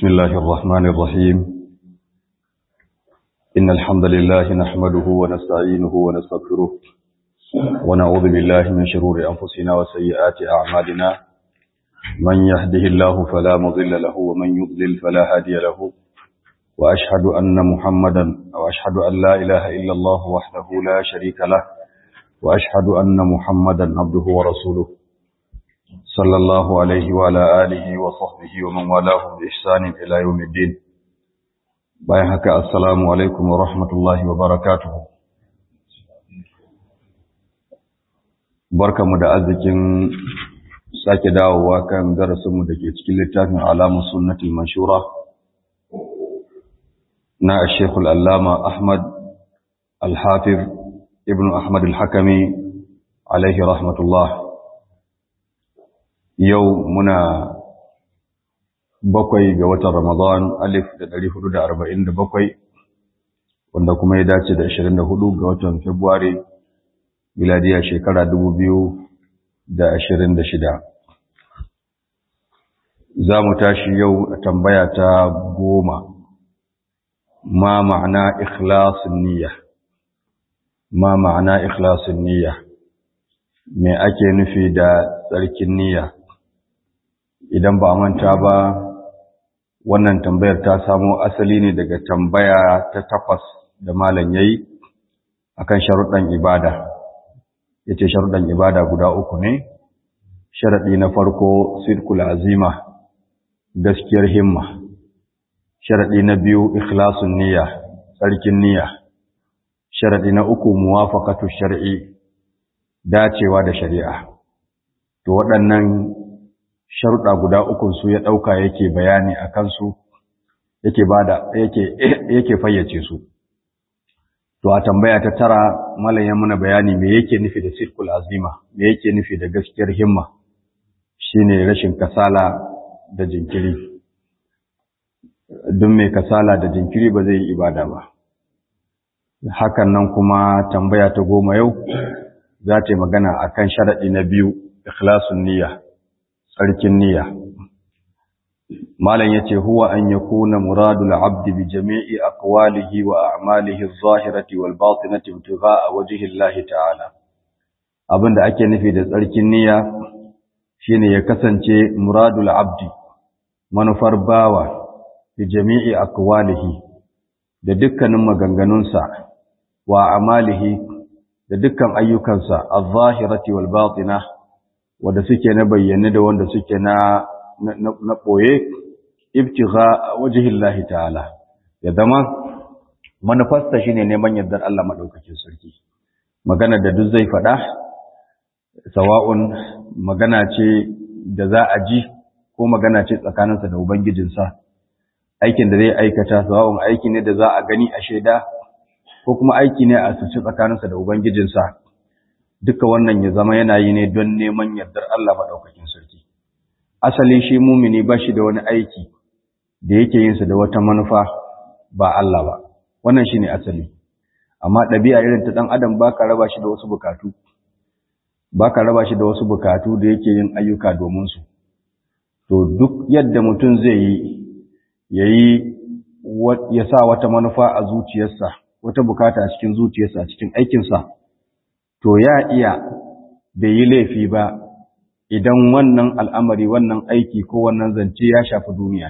بسم الله الرحمن الرحيم إن الحمد لله نحمده ونستعينه ونستغفره ونعوذ بالله من شرور أنفسنا وسيئات أعمالنا من يهده الله فلا مضل له ومن يضلل فلا هادي له وأشهد أن محمدا وأشهد أن لا إله إلا الله وحده لا شريك له وأشهد أن محمدا عبده ورسوله صلى الله عليه وعلى آله وصحبه ومن والاه بإحسان إلى يوم الدين bayan haka assalamu alaikum wa rahmatullahi wa barakatuhu barkamu da arzikin sake dawowa kan darasinmu da ke cikin littafin alamun sunnatul manshura na shekul allama ahmad al-hafiz ibn ahmad al-hakami alaihi rahmatullah yau muna bakwai ga watan Ramadan alif da ɗari hudu da arba'in da bakwai wanda kuma ya dace da ashirin da hudu ga watan Fabrairu miladiya shekara dubu biyu da ashirin da shida. Za mu tashi yau a tambaya ta goma ma ma'ana ikhlasin niyya ma ma'ana ikhlasin niyya me ake nufi da tsarkin niyya idan ba a manta ba wannan tambayar ta samo asali ne daga tambaya ta takwas da malam yayi akan sharuɗan ibada yace sharuɗan ibada guda uku ne sharadi na farko sidqul azima gaskiyar himma sharadi na biyu ikhlasun niyya tsarkin niyya sharadi na uku muwafaqatu shar'i dacewa da shari'a to waɗannan sharuɗa guda ukun su ya ɗauka yake bayani a kansu yake bada yake yake fayyace su to a tambaya ta tara malam ya muna bayani me yake nufi da sirkul azima me yake nufi da gaskiyar himma shine rashin kasala da jinkiri duk mai kasala da jinkiri ba zai yi ibada ba hakan nan kuma tambaya ta goma yau za ta yi magana akan sharaɗi na biyu ikhlasun niyya tsarkin niyya malam yace huwa an yakuna muradul abdi bi jami'i aqwalihi wa a'malihi adh-dhahirati wal batinati ibtigha'a wajhi Allah ta'ala abinda ake nufi da tsarkin niyya shine ya kasance muradul abdi manufar bawa bi jami'i aqwalihi da dukkanin maganganunsa wa a'malihi da dukkan ayyukansa adh-dhahirati wal batinah wanda suke na bayyane da wanda suke na na boye ibtigha wajhillahi ta'ala ya zama manufasta shine neman yardar Allah madaukakin sarki magana da duk zai fada sawa'un magana ce da za a ji ko magana ce tsakaninsa da ubangijinsa aikin da zai aikata sawa'un aiki ne da za a gani a shaida ko kuma aiki ne a suci tsakaninsa da ubangijinsa duka wannan ya zama yana yi ne don neman yardar Allah maɗaukakin sarki. Asali shi mumini ba shi da wani aiki da yake yin sa da wata manufa ba Allah ba, wannan shi ne asali. Amma ɗabi'a irin ta ɗan adam ba ka raba shi da wasu bukatu, ba ka raba shi da wasu bukatu da yake yin ayyuka domin su. To duk yadda mutum zai yi, ya yi ya sa wata manufa a zuciyarsa, wata bukata a cikin zuciyarsa, a cikin aikinsa, to ya iya bai yi laifi ba idan wannan al'amari wannan aiki ko wannan zance ya shafi duniya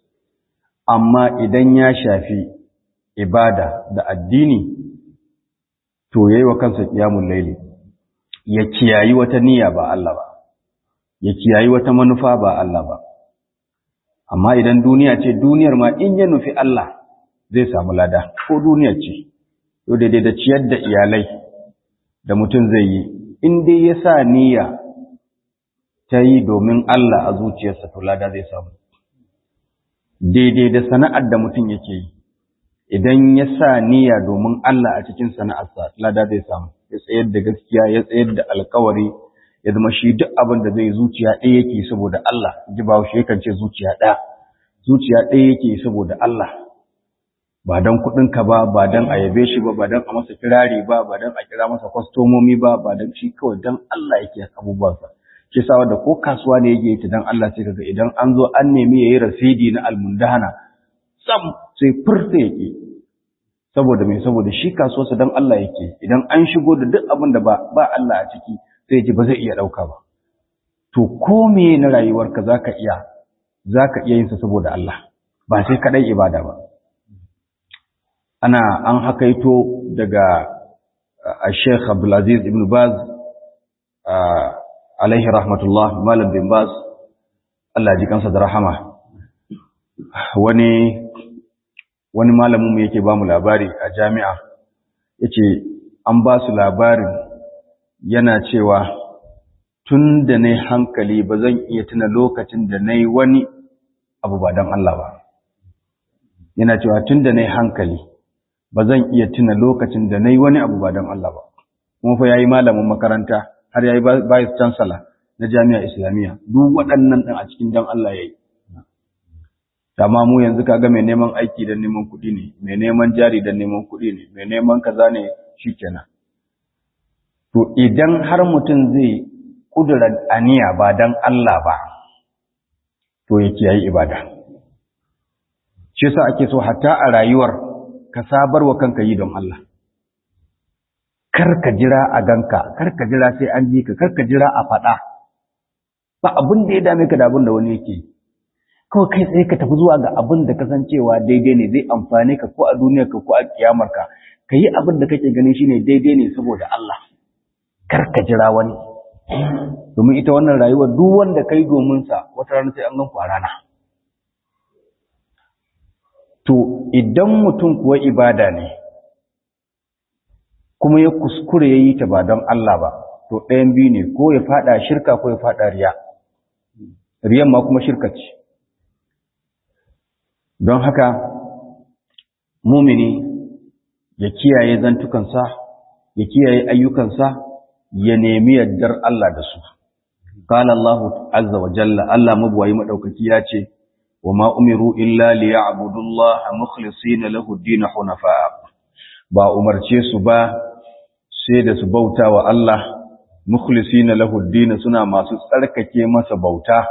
amma idan ya shafi ibada da addini to yayi wa kansa qiyamul layli ya kiyayi wata niyya ba Allah ba ya kiyayi wata manufa ba Allah ba amma idan duniya ce duniyar ma in ya nufi Allah zai samu lada ko duniya ce to daidai da ciyar da iyalai da mutum zai yi in dai ya sa niyya ta yi domin Allah a zuciyarsa to lada zai samu daidai da sana'ar da mutum yake yi idan ya sa niyya domin Allah a cikin sana'arsa lada zai samu ya tsayar da gaskiya ya tsayar da alkawari ya zama shi duk abin da zai zuciya ɗaya yake saboda Allah ji ba shi yakan ce zuciya ɗaya zuciya ɗaya yake saboda Allah ba don kuɗinka ba ba don a yabe shi ba ba don a masa kirari ba ba don a kira masa kwastomomi ba ba don shi kawai don Allah yake abubuwansa shi sa wanda ko kasuwa ne yake ta dan Allah sai kaga idan an zo an nemi yayi rasidi na almundahana sam sai furta yake saboda me saboda shi kasuwarsa dan Allah yake idan an shigo da duk abin da ba ba Allah a ciki sai ji ba zai iya dauka ba to ko me na rayuwarka zaka iya zaka iya yin sa saboda Allah ba sai kadai ibada ba ana an hakaito daga Sheikh Abdulaziz Ibn Baz alaihi rahmatullah Malam bin Baz Allah ji kansa da rahama wani wani malamin mu yake ba mu labari a jami'a yace an ba su labarin yana cewa tun da na hankali ba zan iya tuna lokacin da na yi wani abu ba don Allah ba yana cewa tun da na hankali ba zan iya tuna lokacin da na yi wani abu ba don Allah ba kuma fa ya yi malamin makaranta har ya yi vice chancellor na jami'a islamiyya duk waɗannan ɗin a cikin don Allah ya yi amma mu yanzu kaga mai neman aiki don neman kuɗi ne mai neman jari don neman kuɗi ne mai neman kaza ne shikenan to idan har mutum zai kudura aniya ba don Allah ba to ya kiyayi ibada shi yasa ake so hatta a rayuwar ka sabar wa kanka yi don Allah kar ka jira a ganka kar ka jira sai an ji ka kar ka jira a faɗa ba abin da ya dame ka da abin da wani yake yi kawai kai tsaye ka tafi zuwa ga abin da kasancewa daidai ne zai amfane ka ko a duniyar ka ko a kiyamar ka ka yi abin da kake ganin shine daidai ne saboda Allah kar ka jira wani domin ita wannan rayuwar duk wanda kai domin sa wata rana sai an gan ku a rana to idan mutum kuwa ibada ne kuma ya kuskure ya yi ta ba don Allah ba to ɗayan biyu ne ko ya faɗa shirka ko ya faɗa riya riyan ma kuma shirka ce don haka mumini ya kiyaye zantukansa ya kiyaye ayyukansa ya nemi yardar Allah da su qala Allah azza wa jalla Allah mabuwayi madaukaki ya ce wa ma umiru illa liya'budu Allah mukhlisina lahu ad-din hunafa ba umarce su ba sai da su bauta wa Allah mukhlisina lahu ad-din suna masu tsarkake masa bauta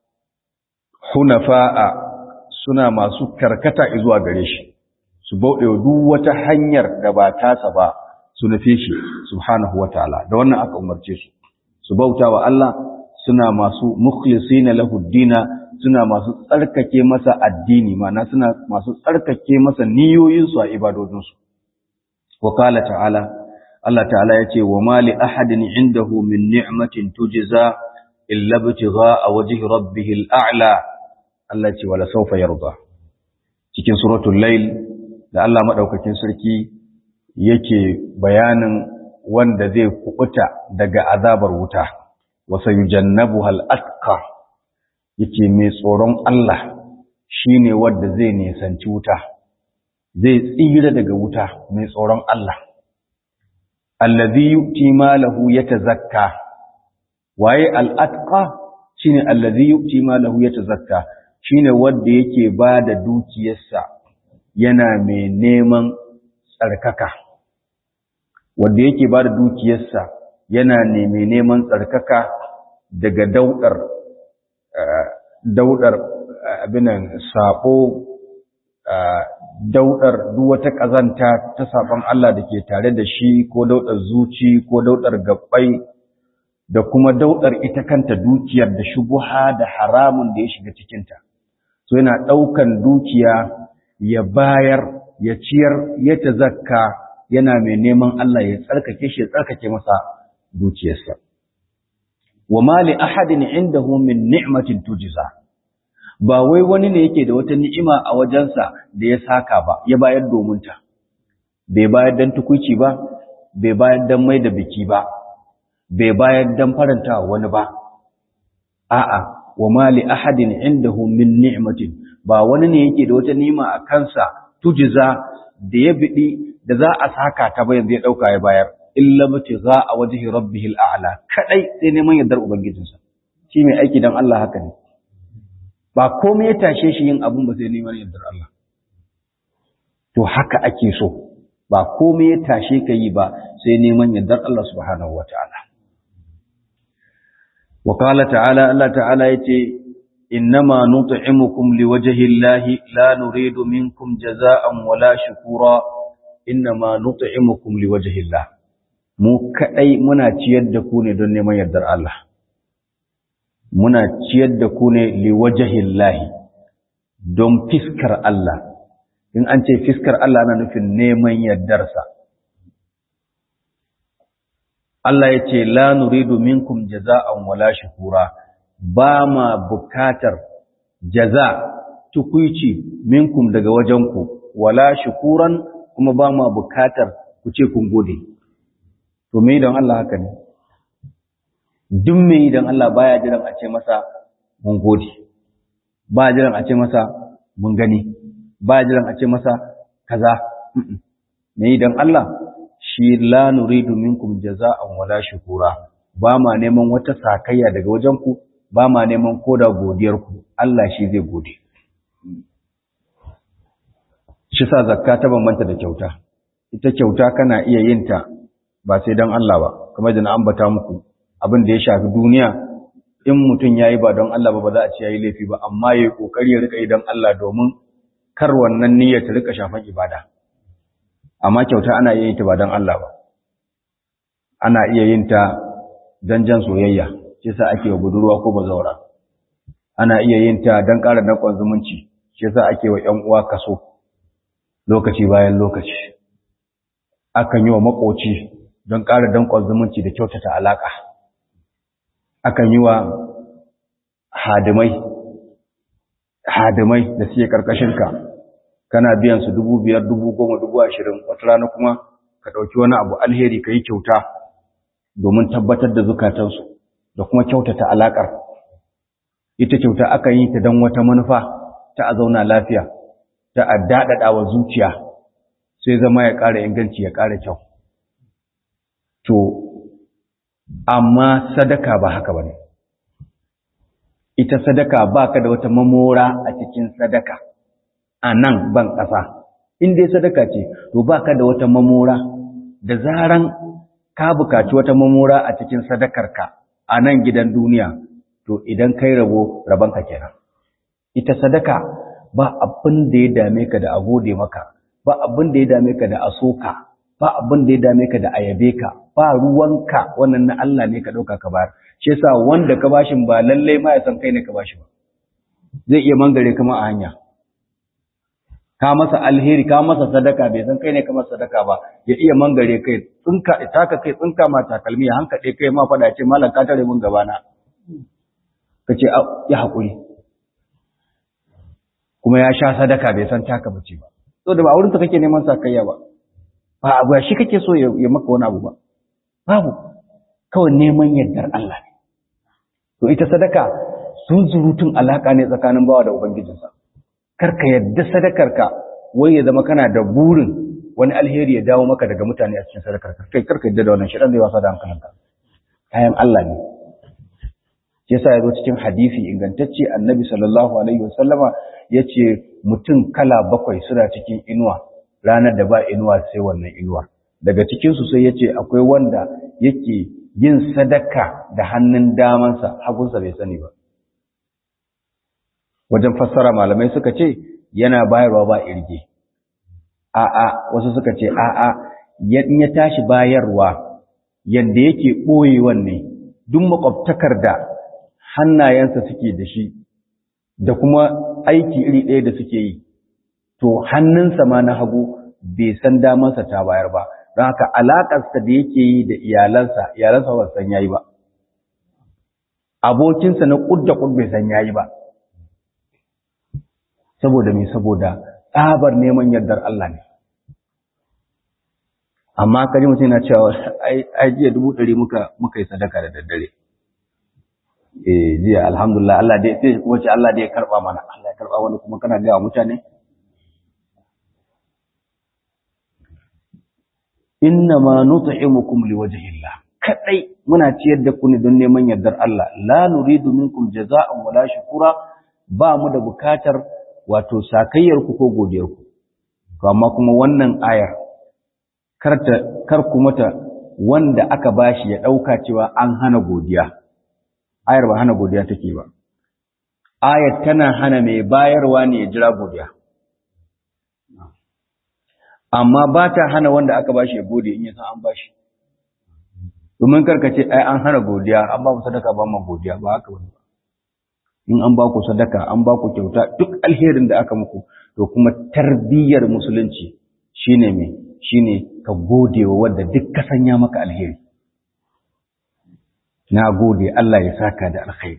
hunafa suna masu karkata zuwa gare shi su bauɗe duk wata hanyar da ba tasa ba su nufe shi subhanahu wataala da wannan aka umarce su su bauta wa Allah suna masu mukhlisina lahu dina suna masu tsarkake masa addini ma'ana suna masu tsarkake masa niyoyin su a ibadodin su wa qala ta'ala Allah ta'ala yace wa ma li ahadin indahu min ni'matin tujza illa ibtigha'a wajhi rabbihil a'la Allah ce wala saufa yarda cikin suratul layl da Allah madaukakin sarki yake bayanin wanda zai kubuta daga azabar wuta wa sayujannabuha al-atqa yake mai tsoron Allah shine wanda zai nisanci wuta zai tsira daga wuta mai tsoron Allah allazi yu'ti malahu yatazakka waye al-atqa shine allazi yu'ti malahu yatazakka shine wanda yake ba da dukiyarsa yana mai neman tsarkaka wanda yake ba da dukiyarsa yana mai neman tsarkaka daga daudar daudar abinan sabo daudar duk wata kazanta ta saban Allah da ke tare da shi ko daudar zuci ko daudar gabbai da kuma daudar ita kanta dukiyar da shubuha da haramun da ya shiga cikinta so yana ɗaukan dukiya ya bayar ya ciyar ya tazakka yana mai neman Allah ya tsarkake shi ya tsarkake masa dukiyarsa wa ma li ahadin indahu min ni'matin tujza ba wai wani ne yake da wata ni'ima a wajensa da ya saka ba ya bayar domin ta bai bayar dan tukuci ba bai bayar dan mai da biki ba bai bayar dan faranta wani ba a'a wa ma li ahadin indahu min ni'matin ba wani ne yake da wata ni'ima a kansa tujza da ya bidi da za a saka ta bayan zai dauka ya bayar illa za a wajhi rabbihil a'la kadai sai neman yardar ubangijinsa shi mai aiki dan Allah haka ne ba komai ya tashe shi yin abun ba sai neman yardar Allah to haka ake so ba komai ya tashe ka yi ba sai neman yardar Allah subhanahu wataala wa qala ta'ala Allah ta'ala yace innama nut'imukum liwajhi llahi la nuridu minkum jazaa'an wala shukura innama nut'imukum liwajhi llah mu kadai muna ciyar da ku ne don neman yardar Allah muna ciyar da ku ne liwajhi llahi don fiskar Allah in an ce fiskar Allah na nufin neman yardarsa Allah ya ce la nuridu minkum jaza'an wala shukura ba ma bukatar jaza tukuici minkum daga wajenku wala shukuran kuma ba ma bukatar ku ce kun gode to me idan Allah haka ne duk me idan Allah baya jiran a ce masa mun gode ba jiran a ce masa mun gani ba jiran a ce masa kaza me idan Allah shi la nuridu minkum jaza'an wala shukura ba ma neman wata sakayya daga wajen ku ba ma neman koda godiyar ku Allah shi zai gode shi sa zakka ta bambanta da kyauta ita kyauta kana iya yin ta ba sai dan Allah ba kamar da na ambata muku abin da ya shafi duniya in mutum yayi ba don Allah ba ba za a ce yayi laifi ba amma yayi kokari ya rika yi don Allah domin kar wannan niyyar ta rika shafan ibada amma kyauta ana iya yin ta ba don Allah ba ana iya yin ta don jan soyayya shi yasa ake wa budurwa ko bazaura ana iya yin ta don ƙara danƙon zumunci shi yasa ake wa ƴan uwa kaso lokaci bayan lokaci akan yi wa makoci don ƙara danƙon zumunci da kyautata alaƙa akan yi wa hadimai hadimai da suke ƙarƙashinka kana biyan su dubu biyar dubu goma dubu ashirin wata rana kuma ka ɗauki wani abu alheri ka yi kyauta domin tabbatar da zukatansu da kuma kyautata alaƙar ita kyauta aka yi ta don wata manufa ta a zauna lafiya ta a daɗaɗa wa zuciya sai zama ya ƙara inganci ya ƙara kyau to amma sadaka ba haka ba ne ita sadaka ba ka da wata mamora a cikin sadaka a nan ban ƙasa in dai sadaka ce to ba ka da wata mamora da zaran ka bukaci wata mamora a cikin sadakarka a nan gidan duniya to idan kai rabo rabanka kenan ita sadaka ba abin da ya dame ka da a gode maka ba abin da ya dame ka da a soka ba abin da ya dame ka da a yabe ka ba ruwanka wannan na Allah ne ka ɗauka ka bayar shi yasa wanda ka bashin ba lallai ma ya san kai ne ka bashi ba zai iya mangare kama a hanya ka masa alheri ka masa sadaka bai san kai ne ka masa sadaka ba ya iya mangare kai tsinka taka kai tsinka ma takalmi ya hankaɗe kai ma faɗa ce malam ka tare mun gabana ka ce ya haƙuri kuma ya sha sadaka bai san taka bace ba so da ba wurin ta kake neman sakayya ba ba abu shi kake so ya maka wani abu ba babu kawai neman yardar Allah ne to ita sadaka sun zurutun alaka ne tsakanin bawa da ubangijinsa karka yadda sadakarka wai ya zama kana da burin wani alheri ya dawo maka daga mutane a cikin sadakarka kai karka yadda da wannan shi zai wasa da hankalinka kayan Allah ne shi yasa yazo cikin hadisi ingantacce annabi sallallahu alaihi wasallama yace mutum kala bakwai suna cikin inuwa ranar da ba inuwa sai wannan inuwa daga cikin su sai yace akwai wanda yake yin sadaka da hannun damansa hagunsa bai sani ba wajen fassara malamai suka ce yana bayarwa ba irge a'a wasu suka ce a'a ya tashi bayarwa yanda yake ɓoyewan ne duk makwabtakar da hannayensa suke da shi da kuma aiki iri ɗaya da suke yi to hannunsa ma na hagu bai san damansa ta bayar ba don haka alaƙarsa da yake yi da iyalansa iyalansa ba san yayi ba abokinsa na ƙudda ƙud bai san yayi ba saboda me saboda tsabar neman yardar Allah ne amma kaji mutum yana cewa ai jiya dubu ɗari muka muka yi sadaka da daddare eh jiya alhamdulillah Allah dai sai kuma ce Allah dai ya karba mana Allah ya karba wani kuma kana ga mutane inna ma nut'imukum liwajhillah kadai muna ciyar da ku ne don neman yardar Allah la nuridu minkum jazaa'an wala shukura ba mu da bukatar wato sakayyar ku ko godiyar ku to amma kuma wannan ayar karta kar ku mata wanda aka bashi ya dauka cewa an hana godiya ayar ba hana godiya take ba ayar tana hana mai bayarwa ne ya jira godiya amma ba ta hana wanda aka bashi ya gode in ya san an bashi domin karkace ai an hana godiya an ba mu sadaka ba mu godiya ba haka wani ba in an ba ku sadaka an ba ku kyauta duk alherin da aka muku to kuma tarbiyyar musulunci shine me shine ka gode wa wanda duk ka sanya maka alheri na gode Allah ya saka da alkhairi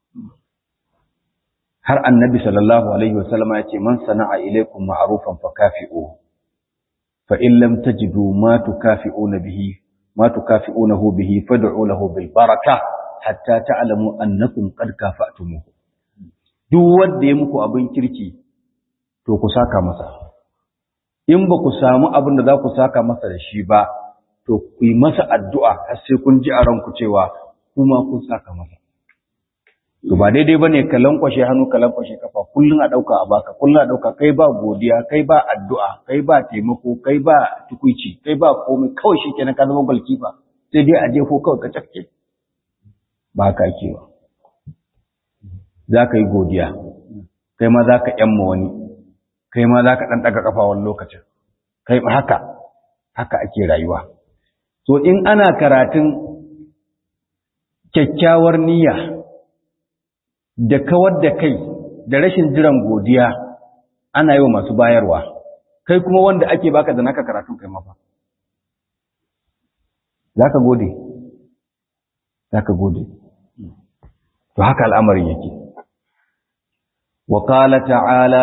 har annabi sallallahu alaihi wasallama ya ce man sana'a ilaikum ma'rufan fakafi'u fa in lam tajidu ma tukafi'una bihi ma tukafi'unahu bihi fad'u lahu bil baraka hatta ta'lamu annakum qad kafa'tumuhu duk wanda ya muku abin kirki to ku saka masa in ba ku samu abin da za ku saka masa da shi ba to ku yi masa addu'a har sai kun ji a ranku cewa kuma kun saka masa to ba daidai bane ka lankwashe hannu ka lankwashe kafa kullun a dauka a baka kullun a dauka kai ba godiya kai ba addu'a kai ba taimako kai ba tukuici kai ba komai kawai shikenan ka zama balkifa sai dai a jefo kawai ka cafke ba haka ake ba za ka yi godiya kai ma za ka yamma wani kai ma za ka ɗan ɗaga ƙafa wani lokacin kai ba haka haka ake rayuwa so in ana karatun kyakkyawar niyya da kawar da kai da rashin jiran godiya ana yi wa masu bayarwa kai kuma wanda ake baka da naka karatun kai mafa za ka gode za ka gode to haka al'amarin yake wa qala ta'ala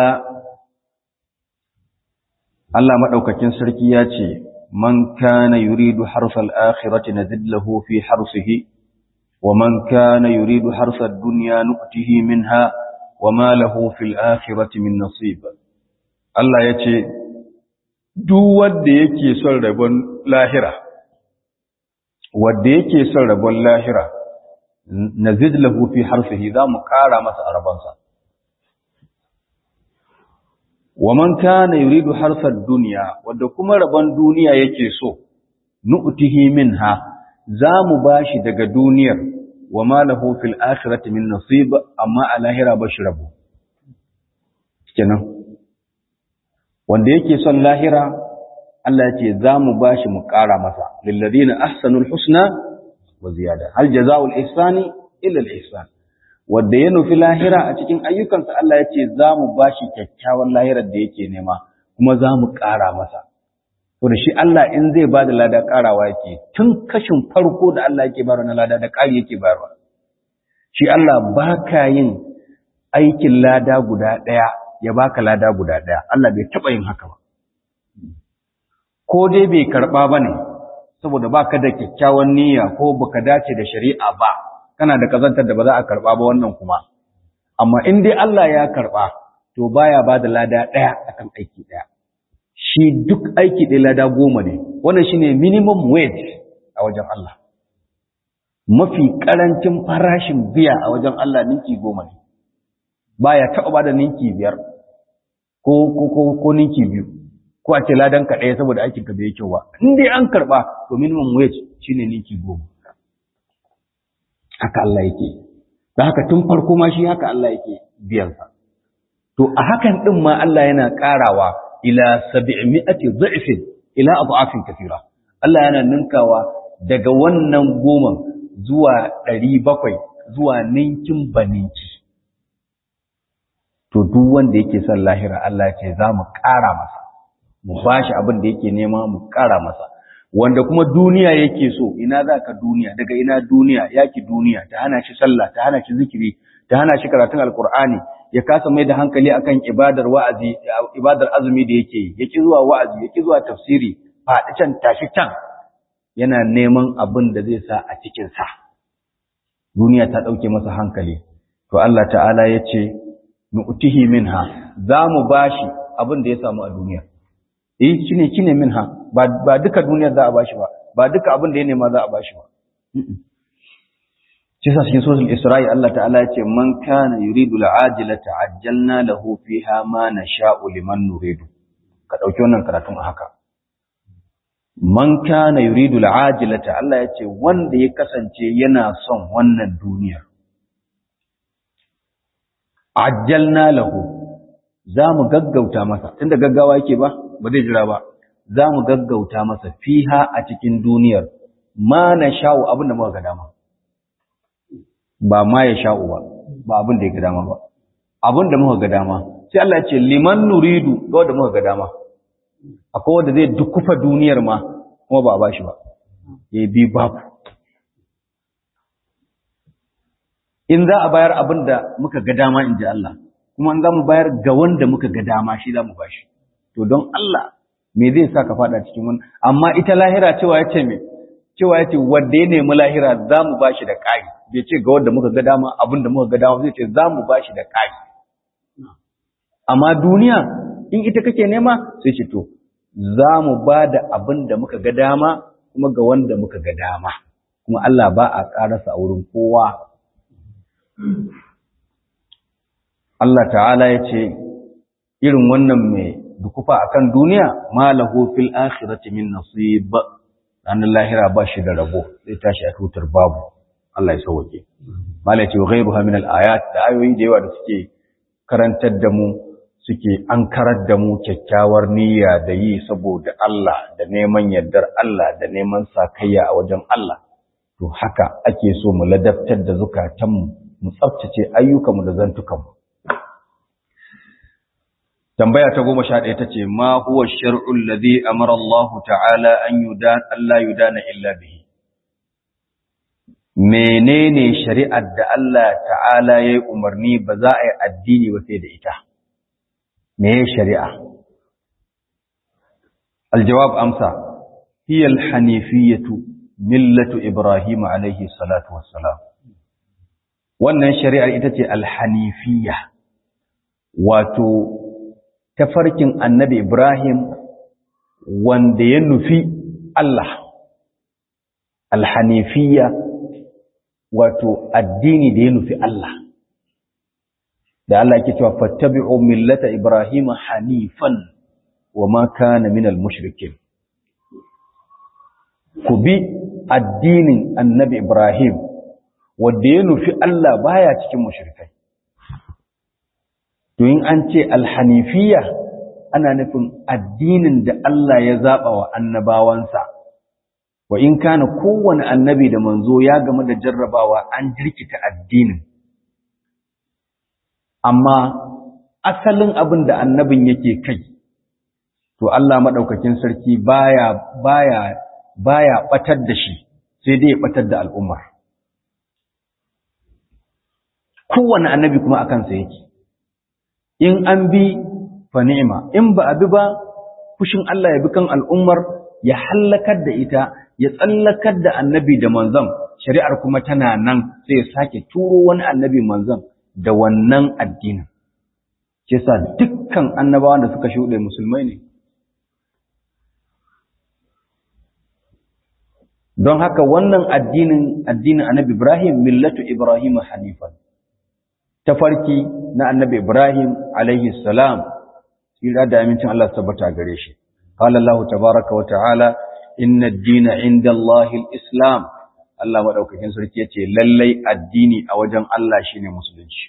Allah madaukakin sarki ya ce man kana yuridu harsal akhirati nazid lahu fi harsihi wa man kana yuridu harsad dunya nu'tihi minha wa ma lahu fil akhirati min nasib Allah ya ce duk wanda yake son rabon lahira wanda yake son rabon lahira nazid lahu fi harfihi za mu ƙara masa a rabonsa wa man kana yuridu harsar duniya wanda kuma rabon duniya yake so nu'tihi minha za mu bashi daga duniyar wa ma lahu fil akhirati min nasib amma a lahira ba shi rabo kenan wanda yake son lahira Allah ya ce za mu bashi mu ƙara masa lil ladina ahsanul husna wa ziyada hal jazaa'ul ihsani illa al ihsan wanda ya nufi lahira a cikin ayyukansa Allah ya ce za mu bashi kyakkyawan lahirar da yake nema kuma za mu ƙara masa to da shi Allah in zai bada lada ƙarawa yake tun kashin farko da Allah yake bayarwa na lada da ƙari yake bayarwa shi Allah baka yin aikin lada guda ɗaya ya baka lada guda ɗaya Allah bai taɓa yin haka ba ko dai bai karɓa ba ne saboda ba ka da kyakkyawan niyya ko baka dace da shari'a ba kana da kazantar da ba za a karɓa ba wannan kuma amma in dai Allah ya karɓa to baya ba da lada ɗaya akan aiki ɗaya shi duk aiki ɗaya lada goma ne wannan shine minimum wage a wajen Allah mafi ƙarancin farashin biya a wajen Allah ninki goma ne baya taɓa ba da ninki biyar ko ko ko ninki biyu ko a ce ladan ka ɗaya saboda aikin ka bai kyau ba in dai an karɓa to minimum wage shine ninki goma haka Allah yake da haka tun farko ma shi haka Allah yake biyan sa to a hakan din ma Allah yana ƙarawa ila 700 dha'fin ila adhafin kathira Allah yana ninkawa daga wannan goma zuwa 700 zuwa ninkin baninki to duk wanda yake son lahira Allah ce za mu ƙara masa mu bashi abin da yake nema mu ƙara masa wanda kuma duniya yake so ina za ka duniya daga ina duniya yaki duniya ta hana shi sallah ta hana shi zikiri ta hana shi karatun alkur'ani ya kasa mai da hankali akan ibadar wa'azi ibadar azumi da yake yi yaki zuwa wa'azi yaki zuwa tafsiri faɗi can tashi can yana neman abin da zai sa a cikin sa duniya ta ɗauke masa hankali to Allah ta'ala ya ce nu'tihi minha za mu bashi abin da ya samu a duniya eh shine kine minha ba ba duka duniyar za a bashi ba ba duka abin da ya nema za a bashi ba shi sa cikin suratul isra'i Allah ta'ala ya ce man kana yuridu al'ajilata ajjalna lahu fiha ma nasha'u liman nuridu ka dauki wannan karatun a haka man kana yuridu al'ajilata Allah ya ce wanda ya kasance yana son wannan duniyar ajjalna lahu za mu gaggauta masa tunda gaggawa yake ba ba zai jira ba za mu gaggauta masa fiha a cikin duniyar ma na sha'u abin da muka ga dama ba ma ya sha'u ba ba abin da ya ga dama ba abin da muka ga dama sai Allah ya ce liman nuridu ga wanda muka ga dama akwai wanda zai dukufa duniyar ma kuma ba a bashi ba ya bi babu in za a bayar abin da muka ga dama in ji Allah kuma in za mu bayar ga wanda muka ga dama shi za mu bashi to don Allah me zai sa ka fada cikin wani amma ita lahira cewa ya ce me cewa ya ce wanda ya nemi lahira za mu bashi da ƙari bai ce ga wanda muka ga dama abin da muka ga dama zai ce za mu bashi da ƙari amma duniya in ita kake nema sai ce to za mu ba da abin da muka ga dama kuma ga wanda muka ga dama kuma Allah ba a ƙarasa a wurin kowa Allah ta'ala ya ce irin wannan mai dukufa akan duniya malahu fil akhirati min nasib ranar lahira ba shi da rabo zai tashi a tutar babu Allah ya sauke malai ce ghairuha min al ayat da ayoyi da yawa da suke karantar da mu suke ankarar da mu kyakkyawar niyya da yi saboda Allah da neman yardar Allah da neman sakayya a wajen Allah to haka ake so mu ladabtar da zukatanmu mu tsaftace ayyukanmu da zantukanmu tambaya ta goma sha ɗaya ta ce ma huwa shar'ul ladhi amara Allah ta'ala an yudan Allah yudana illa bihi menene shari'ar da Allah ta'ala yayi umarni ba za a yi addini ba sai da ita me shari'a aljawab amsa hiya alhanifiyatu millatu ibrahim alayhi salatu wassalam wannan shari'ar ita ce alhanifiyya wato tafarkin annabi Ibrahim wanda ya nufi Allah alhanifiyya wato addini da ya nufi Allah da Allah yake cewa fattabi'u millata Ibrahim hanifan wa ma kana minal mushrikin ku bi addinin annabi Ibrahim wanda ya nufi Allah baya cikin mushrikai to in an ce alhanifiya ana nufin addinin da Allah ya zaba wa annabawansa wa in kana kowane annabi da manzo ya game da jarrabawa an jirkita addinin amma asalin abin da annabin yake kai to Allah madaukakin sarki baya baya baya batar da shi sai dai ya batar da al'ummar kowane annabi kuma akan sa yake in an bi fa ni'ima in ba a bi ba fushin Allah ya bi kan al'ummar ya hallakar da ita ya tsallakar da annabi da manzon shari'ar kuma tana nan sai ya sake turo wani annabi manzon da wannan addinin ke sa dukkan annabawan da suka shuɗe musulmai ne don haka wannan addinin addinin annabi Ibrahim millatu Ibrahim hanifan tafarki na annabi Ibrahim alaihi salam tsira da amincin Allah tabbata gare shi qala Allah tabaaraka wa ta'ala inna ad-dina 'inda Allah al-islam Allah madaukakin sarki yace lallai addini a wajen Allah shine musulunci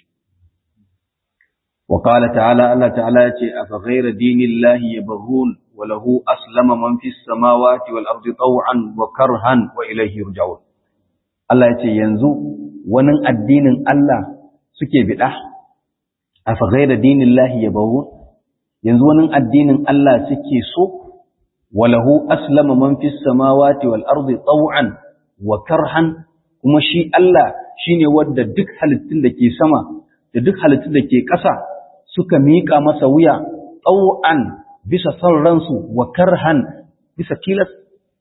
wa qala ta'ala Allah ta'ala yace afa ghayra dinillahi yabghun wa lahu aslama man fis samawati wal ardi taw'an wa karhan wa ilayhi yurja'un Allah yace yanzu wani addinin Allah suke bida afa ghayra dinillahi yabghun yanzu wani addinin Allah suke so walahu aslama man fis samawati wal ardi taw'an wa karhan kuma shi Allah shine wanda duk halittun da ke sama da duk halittun da ke ƙasa suka miƙa masa wuya taw'an bisa son ransu wa karhan bisa tilas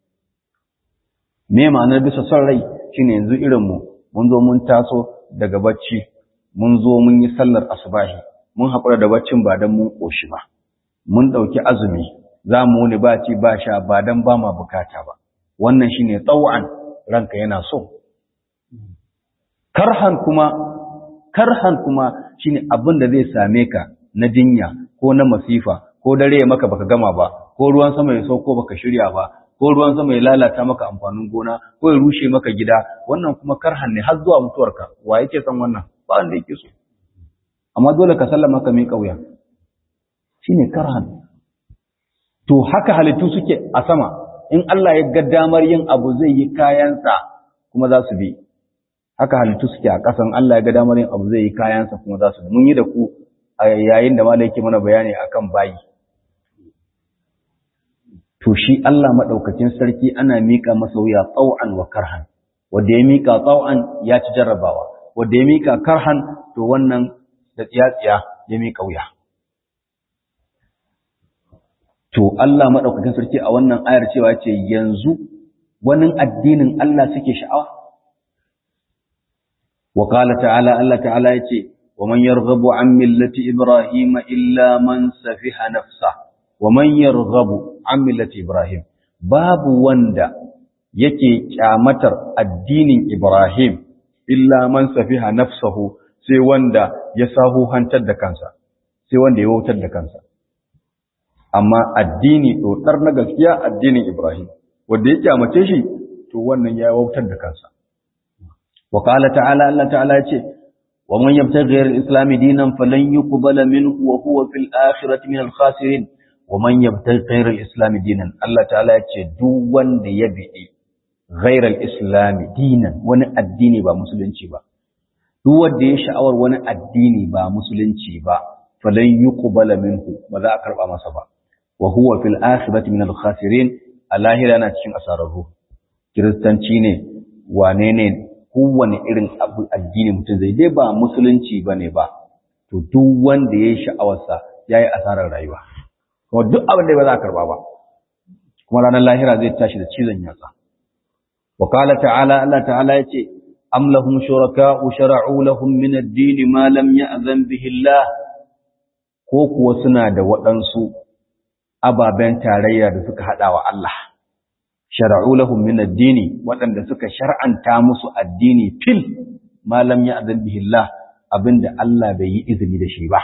me ma'anar bisa son rai shine yanzu irin mu mun zo mun taso daga bacci mun zo mun yi sallar asubahi mun haƙura da baccin ba don mun ƙoshi ba mun ɗauki azumi za mu wuni ba ci ba sha ba don ba ma bukata ba wannan shine tsawon ranka yana so karhan kuma karhan kuma shine abin da zai same ka na jinya ko na masifa ko dare maka baka gama ba ko ruwan sama ya sauko baka shirya ba ko ruwan sama ya lalata maka amfanin gona ko ya rushe maka gida wannan kuma karhan ne har zuwa mutuwarka wa yake son wannan ba wanda yake so amma dole ka sallama ka miƙa wuya shine karhan to haka halittu suke a sama in Allah ya ga damar yin abu zai yi kayansa kuma za su bi haka halittu suke a ƙasan Allah ya ga damar yin abu zai yi kayansa kuma za su bi mun yi da ku a yayin da malai yake mana bayani akan bayi to shi Allah madaukakin sarki ana mika masa wuya tsau'an wa karhan wanda ya mika tsau'an ya ci jarrabawa wanda ya mika karhan to wannan da tsiya-tsiya ya mika wuya to Allah madaukakin sarki a wannan ayar cewa ce yanzu wani addinin Allah suke sha'awa wa qala ta'ala Allah ta'ala yace wa man yarghabu an millati ibrahima illa man safiha nafsa wa man yarghabu an millati ibrahim babu wanda yake kyamatar addinin ibrahim illa man safiha nafsahu sai wanda ya sahu hantar da kansa sai wanda ya wautar da kansa amma addini ɗoɗar na gaskiya addinin Ibrahim, wanda ya kyamace shi, to wannan ya wautar da kansa. Wa ƙala ta'ala Allah ta'ala ya ce, wa man yabta ghayar islami dinan falan yuqbala minhu wa huwa fil akhirati min al khasirin wa man yabta ghayar islami dinan Allah ta'ala ya ce duk wanda ya bi'i ghayar islami dinan wani addini ba musulunci ba duk wanda ya sha'awar wani addini ba musulunci ba falan yuqbala minhu ba za a karba masa ba wa huwa fil akhirati min al khasirin alahira yana cikin asararru kiristanci ne wane ne kowane irin abu addini mutum zai dai ba musulunci bane ba to duk wanda yayi sha'awarsa yayi asarar rayuwa kuma duk abin da ba za a karba ba kuma ranar lahira zai tashi da cizon yatsa wa qala ta'ala Allah ta'ala yace am lahum shuraka'u shara'u lahum min ad-din ma lam ya'zan bihi Allah ko kuwa suna da waɗansu ababen tarayya da suka haɗa wa Allah, shara'u lahum min addini waɗanda suka shar'anta musu addini fil malam ya azan bihillah abinda Allah bai yi izini da shi ba.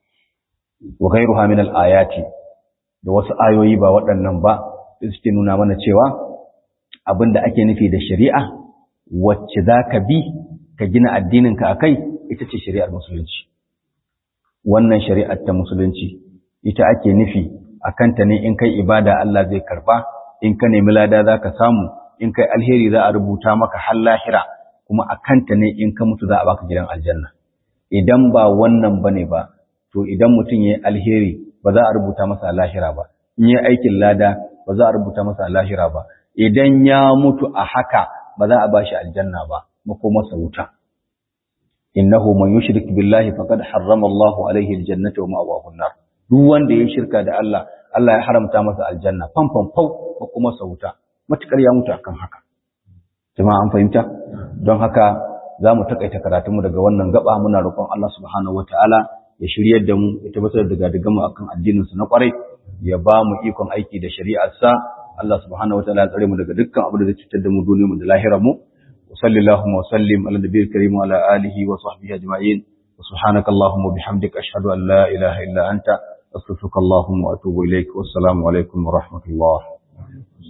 Wa ghairuha min al-ayati da wasu ayoyi ba waɗannan ba suke nuna mana cewa abinda ake nufi da shari'a wacce za ka bi ka gina addininka a kai ita ce shari'ar musulunci. Wannan shari'ar ta musulunci ita ake nufi a kanta ne in kai ibada Allah zai karba in ka nemi lada za ka samu in kai alheri za a rubuta maka har lahira kuma a kanta ne in ka mutu za a baka gidan aljanna idan ba wannan bane ba to idan mutum ya yi alheri ba za a rubuta masa lahira ba in yi aikin lada ba za a rubuta masa lahira ba idan ya mutu a haka ba za a ba shi aljanna ba makomarsa wuta innahu man yushrik billahi faqad harrama Allahu alaihi aljannata wa ma'awahu an-nar duk wanda ya shirka da Allah Allah ya haramta masa aljanna fanfan fau ko kuma sauta matukar ya mutu akan haka jama'a an fahimta don haka za mu takaita karatunmu daga wannan gaba muna roƙon Allah subhanahu wataala ya shiryar da mu ya tabbatar da gadigan mu akan addinin sa na kwarai ya ba mu ikon aiki da shari'ar sa Allah subhanahu wataala ya tsare mu daga dukkan abu da zai cutar da mu duniyar mu da lahirar mu wa sallallahu wa sallim ala nabiyil karim wa ala alihi wa sahbihi ajma'in سبحانك اللهم وبحمدك أشهد أن لا إله إلا أنت أستغفرك اللهم وأتوب إليك والسلام عليكم ورحمة الله